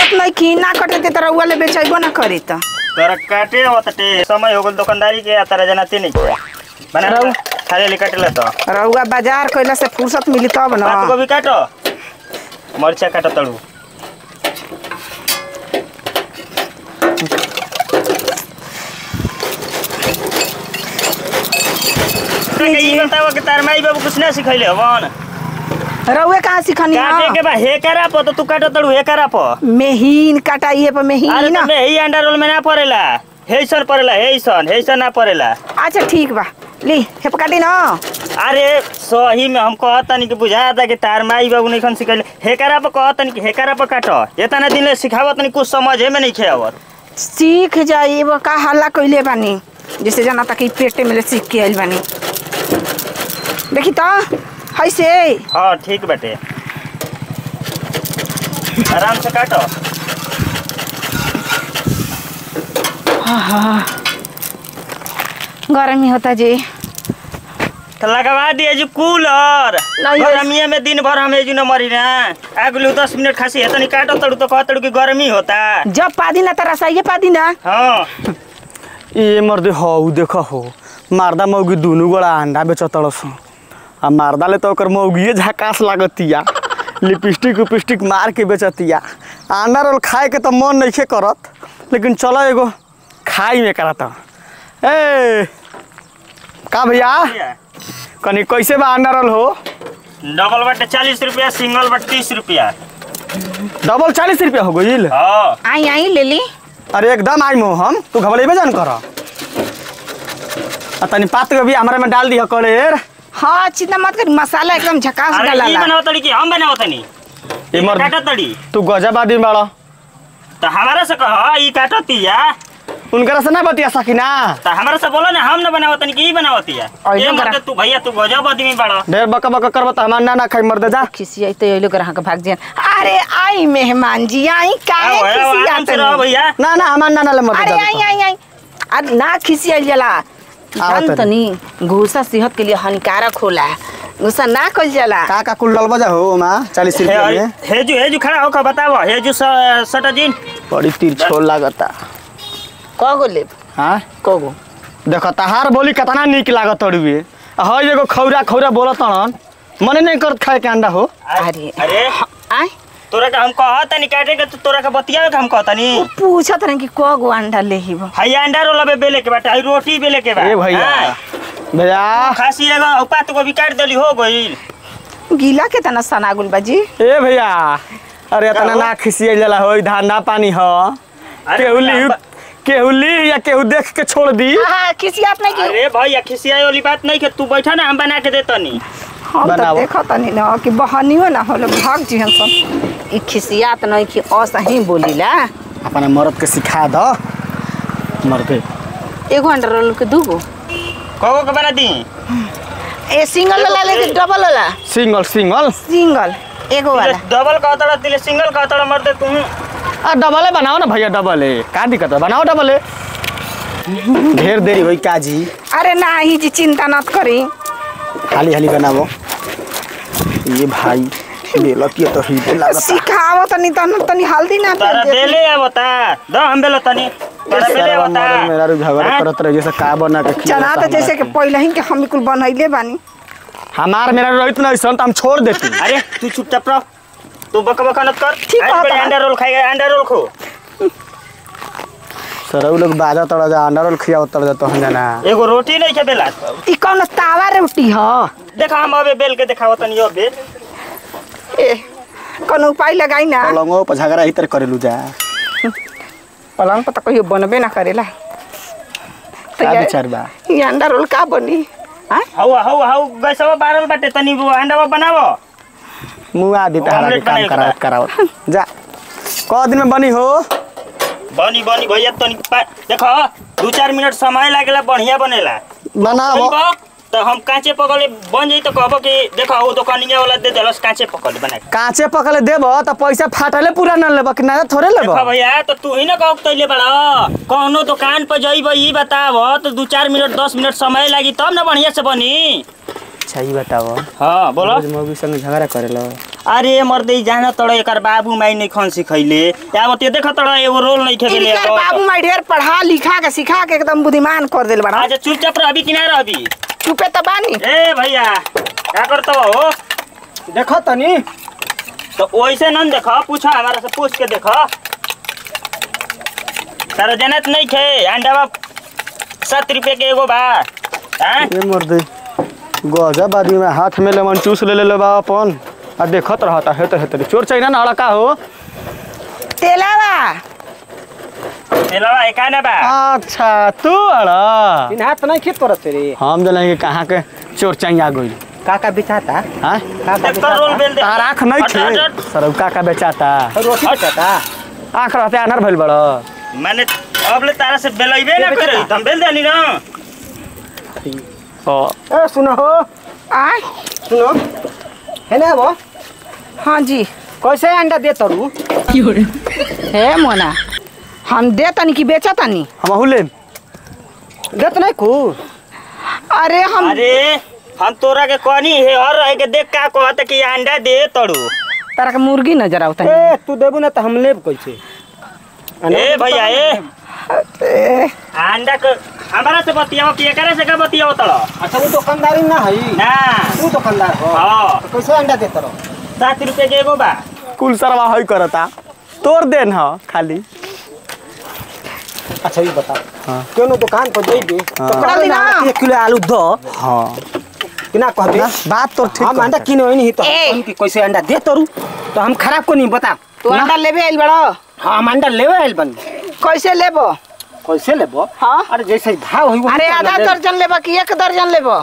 काटत नहीं की ना कटे ते तरह वाले बेचैबो ना करी त तोरा काटे होतटे समय हो गेल दुकानदारी के आ तारा जनाते नहीं के बना रहू। खाली ले काटे ले तो रउआ बाजार कइला से फुर्सत मिली तब बात न गोभी काटो मरचा काटो तड़ू ई बताओ कि तार माई बाबू कुछ ना सिखैले हवन रउए कहाँ सिखनी काटे के ह बा हे करा प तो तू काटो तड़ू हे करा प मेहीन काटाइए पर अरे मेहीन तो में ही अंडा रोल में ना पड़ेला हेसन पड़ेला हेसन हेसन ना पड़ेला अच्छा ठीक बा ली हेप काटी न अरे सही में हम कहतनी कि बुझाता कि तार माई बाबू नहीं खन सिखैले हेकरा पर कहतनी कि हेकरा पर काटो इतना दिन ले सिखावत नहीं कुछ समझे में नहीं खेवत सीख जाई वो का हल्ला कइले बानी जैसे जाना तक ई पेटे में ले सीख के आइल बानी देखी तो है से हाँ ठीक बाटे आराम से काटो गर्मी होता जी तो लगवा दिए जी कूलर नहीं, गर्मी में दिन भर हम एजू न मरी ना अगलू दस मिनट खासी है तो नहीं काटो तड़ू तो कहतड़ू कि गर्मी होता जब पादी ना तरह सही पादी ना हाँ ए मर्दे हौ देख हो मारदा मौगी दुनू गोड़ा अंडा बेचतड़स आ मारदा ले तो ओकर मौगिए झकास लागतिया लिपस्टिक उपिस्टिक मार के बेचतिया अंडा रोल खाए के तो मन नइखे करत लेकिन चलो एगो खाई में करत ए का भैया कनी कैसे बा अंडा रोल हो डबल बटे चालीस रुपया सिंगल बटे तीस रुपया डबल चालीस रुपया हो गईल हाँ आई आई ले ली अरे एकदम आई मो हम तू घबरेबे जान कर आ तनी पात के भी हमारे में डाल दिया करेर हाँ चिंता मत कर मसाला एकदम झकास अरे डाला ई बनाओ तड़ी कि हम बनाओ तनी ए मर्द काटो तड़ी तू गजब आदमी बाड़ा तो हमारा से कह ई काटो तिया उनकरा से ना बतिया सकिना तो हमारा से बोलो ना हम न बनाओ तनी कि ई बनाओ तिया और ये ये मत करा। तू भैया तू गजब आदमी बड़ा ढेर बका बका करब त हमार ना ना खाई मर दे जा खिसियाई तो ये लोग ग्राहक के भाग जान अरे आई मेहमान जी आई काहे आओ, आओ, आराम से रहो खिसियात भैया ना ना हमार ना ना ले मर दे अरे आई आई आई अरे ना खिसियाई जाला आओ जान तनी। तनी घूसा सेहत के लिए हानिकारक होला घूसा ना कइल जाला का का कुल डल बजा हो मा 40 रुपया हे में हेजू हेजू खड़ा होकर बताओ हेजू सटा जिन बड़ी तिरछोल लागता कगो लेब हां कगो देखो तहार बोली कितना निक लागत तड़ुए हई एगो खौरा खौरा बोलत हन मने नहीं करत खाए के अंडा हो अरे अरे आई तोरा का हम कहतनी काटे के तो तोरा का बतियावे के हम कहतनी पूछत रहे कि कगो अंडा लेहिब हई अंडा रोल अबे बेले के बाटे हई रोटी बेले के बा ए भैया हाँ। भैया खासी एगो पात को भी काट देली हो गईल गीला के तना सनागुल बाजी ए भैया अरे इतना हो? ना खिसिया जाला हो धांधा पानी हो अरे केहू ली भैया, केहू ली या केहू देख के छोड़ दी हाँ खिसियात नहीं की अरे भैया खिसियाई वाली बात नहीं के तू बैठा ना हम बना के देतनी हम तो बनावो। देखो तनी ना कि बहनियो ना होले भाग जिहन सब ई खिसियात नहीं कि असही बोलीला अपना मर्द के सिखा दो मर्दे एगो अंडा रोल के दूगो कहो के बना दी ए सिंगल वाला ले कि डबल वाला सिंगल सिंगल सिंगल एगो वाला डबल कहतड़ा दिले सिंगल कहतड़ा मर दे तू आ डबले बनाओ ना भैया डबले का दिक्कत है बनाओ डबले ढेर देरी होई काजी अरे नाही जी चिंता मत करी हाली हाली बनाओ ये भाई बेलत ये तो हीटे लागता सिखावो तनी तन तनी हल्दी ना तारा फेर दे बेले आवता दो हम बेलो तनी तारा बेले सारा आवता मर्द मेरा रू झगड़ा हाँ? करत रहे जैसे का बना के खिलाता चना तो हमरा जैसे कि के। पहले ही के हम कुल बनैले बानी हमार मेरा रहित ना ऐसा तो हम छोड़ देती अरे तू चुपचाप रह तू बक बक मत कर ठीक आज कहता बड़े है। अंडा रोल खाएगा अंडा रोल खो सर लोग बाजा तड़ा जा अंडा रोल खिया तड़ जा तो हम जाना एगो रोटी नहीं खेबेला ई कौन तावा रोटी ह देखा हम अबे बेल के दिखाओ तनी अबे ए कौन उपाय लगाई ना पलंगो पर झगड़ा ही तर करेलू जा पलंग पर तो कहियो बनबे ना करेला तो का ये- विचार बा ये अंडा रोल का बनी हाँ हौ हौ हौ गैसवा बारल बाटे तनी वो अंडावा बनावो मुँह आदि तहरा के ऑमलेट काम बनाएगा। करावत करावत जा क दिन में बनी हो बनी बनी भैया तनी पा- देखो दू चार मिनट समय लागेला बढ़िया बनेला बनाओ बा, तो हम कांचे पकड़े बन जाई तो कहबो कि देखो वो दुकानिया वाला दे देलस कांचे पकड़े बना के कांचे पकले देब तो पैसा फाटले पूरा न लेब कि ना थोड़े लेब देखो भैया तो तू ही ना कहो तैले बड़ा कौनो दुकान पर जइब ई बताव तो दू चार मिनट दस मिनट समय लागी तब ना बढ़िया से बनी अच्छा ही बताओ हाँ बोलो रोज मौगी संग झगड़ा करेलो अरे मर्दे जान तड़ एकर बाबू माई नहीं खन सिखैले या बते देख तड़ एगो रोल नहीं खेले इनकर बाबू माई ढेर पढ़ा लिखा के सिखा के एकदम बुद्धिमान कर देल बड़ा अच्छा चुपचाप रहबी कि ना रहबी चुपे तो बानी ए भैया क्या करतो हो देखो तनी तो वैसे न देख पूछ हमारा से पूछ के देख तारा जनत नहीं खे अंडा सात रुपये के एगो बा हाँ? ये मर्दे गजब आदमी में हाथ में लेमन चूस ले ले बा अपन आ देखत रहता है तो है चोर चाहिए ना अड़का हो तेलावा एलवा एका ना बा अच्छा तू अड़ा इन हाथ नहीं खींच करत रे हम जलेंगे कहाँ के चोर चाहिए आ गई काका बिछाता हाँ काका देख तो रोल बेल दे तार आँख नहीं हट, हट, थे हट। सर का बेचाता रोटी बिछाता आँख रहते अनर भइल बड़ माने अब ले तारा से बेलैबे ना करे हम बेल देनी ना ए सुनो हो आय सुनो है ना वो हाँ जी कैसे अंडा दे तरू हे मोना हम दे तनी कि बेचा तनी हम अहू ले देत नहीं कु अरे हम अरे हम तोरा के कहनी है और रह के देख का कहत कि अंडा दे तड़ू तारा के मुर्गी नजर आवता ए तू देबू ना तो हम लेब कैसे ए भैया ए ए, अंडा के हमारा से बतियाओ कि एकरा से का बतियाओ तड़ अच्छा वो दुकानदारी ना है ना तू दुकानदार हो हाँ तो कैसे अंडा देत रहो सात रुपये के एगो बा कुल सरवा हई करता तोर देन ह खाली अच्छा ये बता हाँ। कोनो दुकान पर जइबे तो हाँ। कहबे ना ना। एक किलो आलू दो हाँ कि ना कहबे बात तो ठीक हम अंडा कहता। किने नहीं तो हम ए। कहनी कि कैसे अंडा दे तरू तो हम खराब को नहीं बता तू अंडा लेबे आइल बड़ा हाँ हम अंडा लेवे आइल बन कैसे लेबो कैसे लेबो हाँ अरे जैसे भाव हुई अरे आधा दर्जन लेबो कि एक दर्जन लेबो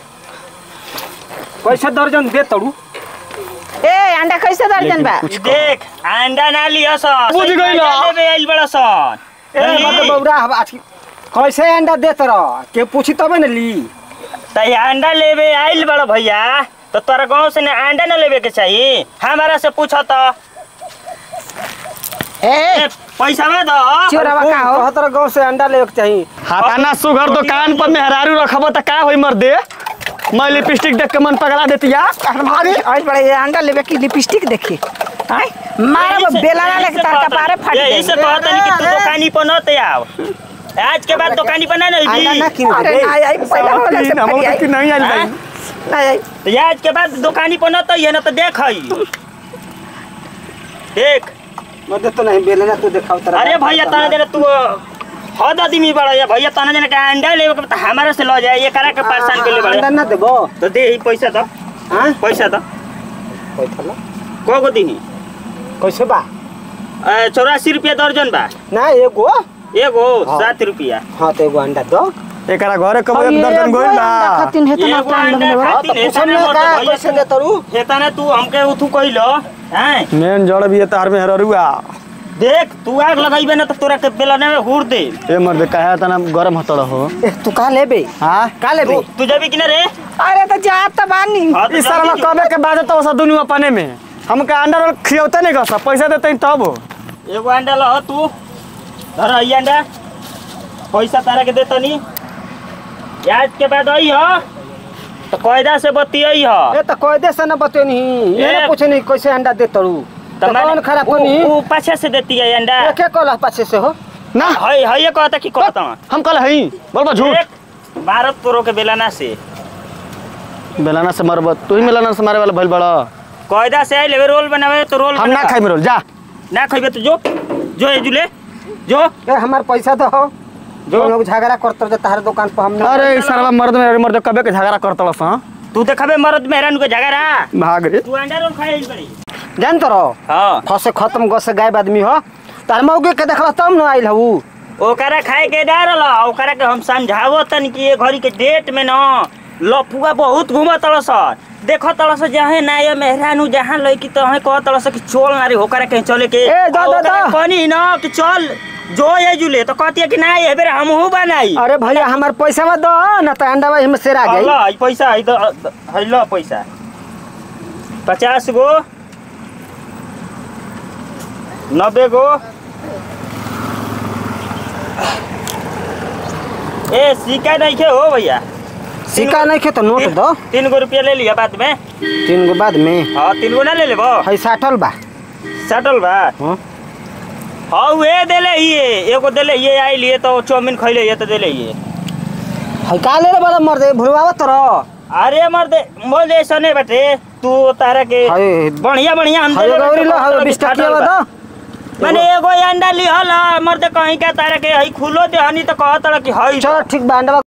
कैसे दर्जन दे तरू ए अंडा कैसे दर्जन बा ई देख अंडा ना लिया सन बुझ गइल। लेबे आइल बड़ा सन ए मतलब बौरा हम आज कैसे अंडा देत रह के पूछी तबे न ली त ये अंडा लेबे आइल बड़ा भैया तो तोरा गांव से ना अंडा ना लेबे के चाहिए हमारा से पूछ तो ए ए, पैसा में दो चोरवा का हो कहत रह गाँव से अंडा लेवे के चाहिए हाथाना सुघर दुकान पर मेहरारू रखब त का होई मर्दे मैं लिपस्टिक देख के मन पगला देतिया अरे आज बड़े ये अंडा लेबे की लिपस्टिक देखी आय मारा बेला ना लेके तार कपारे फट यही से गई कहता नहीं कि तू दुकानी पर न ते आओ आज के बाद दुकानी पर ना अंडा ना नहीं किन अरे दे ना आई पहला वाला से हम फट तो कि आई नहीं आइल हाँ? भाई ना आई तो आज के बाद दुकानी पर न तो ये ना तो देख हई देख मदे तो नहीं बेले ना तू देखाव तरह अरे भैया तना देना तू हद आदमी बड़ा या भैया तना देना के अंडा लेवे के तो हमारे से लो जाए ये करा के परेशान कर ले अंडा बड़ा ना देबो तो दे ही पैसा दो हां पैसा दो पैसा ला को को दी कैसे बा चौरासी रुपया दर्जन बा ना एगो एगो हाँ। सात रुपया हाँ तो एगो अंडा दो एकरा घरे कब एक ये दर्जन गोइल बा अंडा खातिन है एगो तना अंडा अंडा हाँ तो खातिन पूछम हेताने ना मत का भैया कैसे तू- दे तरू हेताने तू हमके उठू कइलो हैं मेन जड़ भी है तार में हररुआ देख तू आग लगाइबे ना तो तोरा के बेलने में हुर दे ए मर्दे कहे तना गरम हतड़ हो ए तू का लेबे हां का लेबे तू तू जबी कि ना रे अरे तो जा त बानी हाँ, तो ई सरवा जल्दी- कबे के बाद तो सब दुनु अपने में हमके अंडा रोल खियौते नहीं गस पैसा देते तब एगो अंडा लो तू धर आई अंडा पैसा तारा के देतो नी आज के बाद आई हो तो कायदा से बतियाई हो ए तो कोई दे से ना बते नहीं ये ए। ना पूछे नहीं कैसे अंडा दे तरू तो कौन खराब को नहीं वो पाछे से देती है अंडा एके कोला पाछे से हो ना हई हई कहता कि कहता हम कल हई बोलबा झूठ एक भारत तोरो के बेलाना से बेलाना से मरब तू ही बेलाना से मारे वाला भइल बड़ा कायदा से आई लेवे रोल बनावे तो रोल हम ना बना। खाई रोल जा ना खइबे तो जो जो ए जुले जो ए हमार पैसा दो हो जो लोग झगड़ा करते रहे तार दुकान पर हम अरे ई सरवा मर्द में मर्द कबे के झगड़ा करतलस हां तू देखबे मरद मेहरान को झगड़ा भाग रे तू अंडा रोल खाए बड़ी जान तो रहो हां फसे खत्म गस गायब आदमी हो तार मौके के देखला तब न आइल हऊ ओकरा खाए के डरल ओकरा के हम समझावो तन कि ये घड़ी के डेट में न लफुआ बहुत घूम तड़स देखो तड़स जहाँ ना ये मेहरानू जहाँ लड़की तो हमें कह तड़स कि चल ना रे होकरा कहीं चले के ए, दा, दा, दा। कहनी न कि चल जो ये जुले तो कहती है कि ना ये बेर हमहू बनाई अरे भैया हमार पैसा दो न तो अंडा में से आ ल जाई ई पैसा है तो है ल पैसा पचास गो नब्बे गो ए सिक्का नहीं खे हो भैया सिक्का नहीं खे तो नोट तीन- दो तीन गो रुपया ले लिया बाद में तीन गो बाद में हाँ तीन गो ना ले लेबो है साठल बा सटल बा हाँ हाँ वे देले ये एगो देले ये आई लिए तो चाउमीन खैले ये तो देले ये है का ले रे बड़ा मर्दे भुलवावत तर अरे मर्दे मोले ऐसा नहीं बटे तू तारा के है बढ़िया बढ़िया हम है देले गौरी लो तो है कहत बीस रही टकिया फाटल बा बा। दो मैंने एगो अंडा लिहल मर्दे कहीं का तारा के हई खुलो दे हनी तो कहत रहा कि हई चलो ठीक बा अंडा